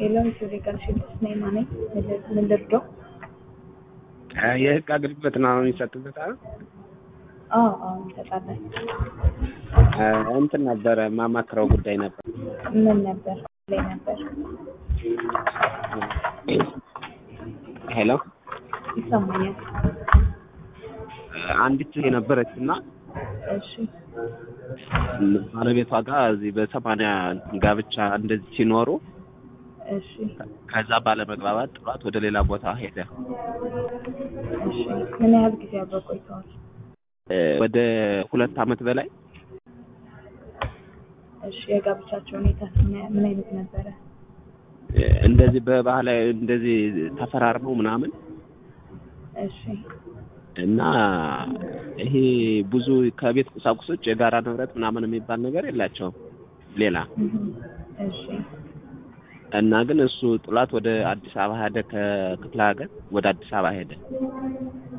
ሄሎ ሌጋል ሺልድስ ነኝ ማነኝ ምን ልርዳው? የህግ አገልግሎት ነው የሚሰጥበት አይደል? አዎ አዎ እንሰጣለን። እንትን ነበረ ማማክረው ጉዳይ ነበር። ምን ነበር ላይ ነበር? ሄሎ ይሰማኛል። አንዲት የነበረች እና እሺ ባለቤቷ ጋር እዚህ በሰማንያ ጋብቻ እንደዚህ ሲኖሩ እሺ ከዛ ባለመግባባት ጥሏት ወደ ሌላ ቦታ ሄደ። እሺ ምን ያህል ጊዜ አብረው ቆይተዋል? ወደ ሁለት ዓመት በላይ እሺ የጋብቻቸው ሁኔታ ምን አይነት ነበረ? እንደዚህ በባህላዊ እንደዚህ ተፈራርመው ምናምን እሺ እና ይሄ ብዙ ከቤት ቁሳቁሶች የጋራ ንብረት ምናምን የሚባል ነገር የላቸውም ሌላ እህም፣ እሺ እና ግን እሱ ጥላት ወደ አዲስ አበባ ሄደ። ከክፍለ ሀገር ወደ አዲስ አበባ ሄደ።